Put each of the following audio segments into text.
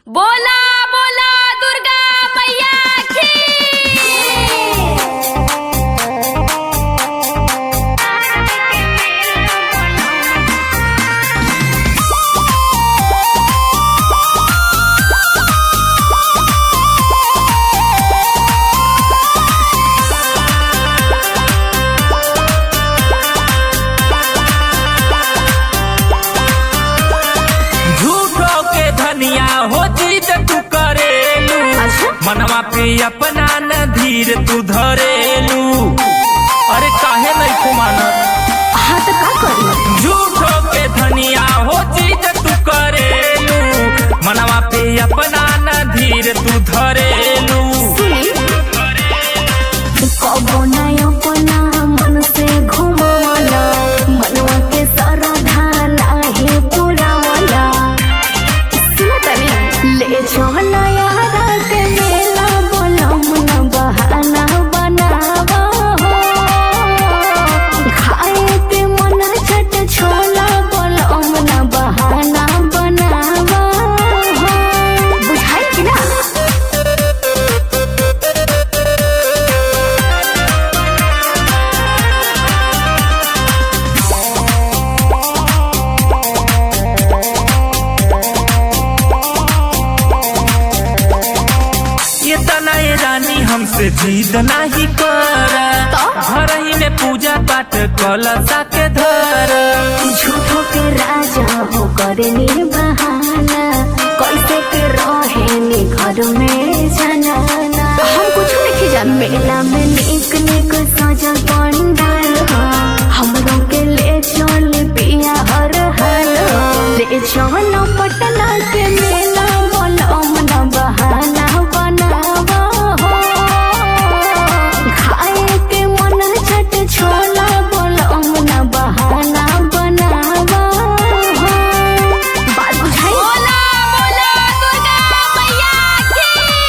बोला बोला दुर्गा मैया की झूठो के धनिया हो जीत तू करेलू मनवा पे अपना न धीर तू धरेलू अरे काहे नहीं तू मानत हाँ तो का करी झूठो के धनिया हो जीत तू करेलू मनवा पे अपना न धीर तू धरेलू कबो नय अपना मन से घुमावला मनवा के सरधा नाही पुरावला सुनो तनी ले चल यारा के मेला बोलम न बहाना बनावा हो खाए के मन छट छोला बोलम न बहाना बनावा हो बुझाई कि ना ये तनाए रानी हमसे जीत नहीं कर घर ही में पूजा पाठ कलसा के धर झूठो के राजा हो करनी बहाना कैसे के रहे घर में जनाना हम कुछ नहीं जान मेला में निक निक सजल पंडाल हो हमरों के ले चल पिया हर हर हो ले चल पटना के मेला बोलो मन बहाना बनावा हो खाए के मन छट छोला बोलो मन बहाना बनावा हो बात बुझाई बोला बोला दुर्गा मैया की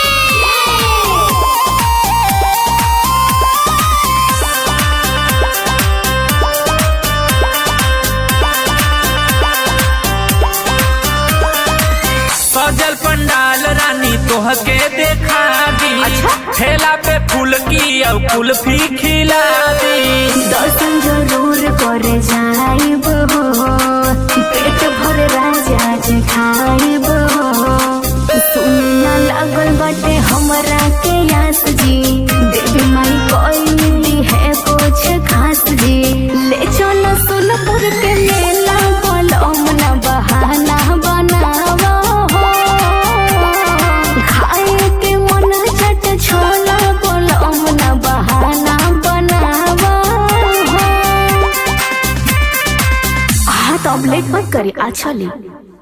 सजल पंडाल रानी तोह के देखा दी ठेला पे फूल की और कुल्फी खिला दी दर्शन जरूर करे जाइब हो पेट भर राजा जी खाइब हो सुनना लागल बाटे हमरा के यास जी देवी माई कोई है कुछ खास जी ले चलो सोनपुर के मेला बोलो मना बहाना बनावा हो खाए के मन छट छोला बोलो मना बहाना बनावा हो हाँ तो अब लेट मत करी आ चली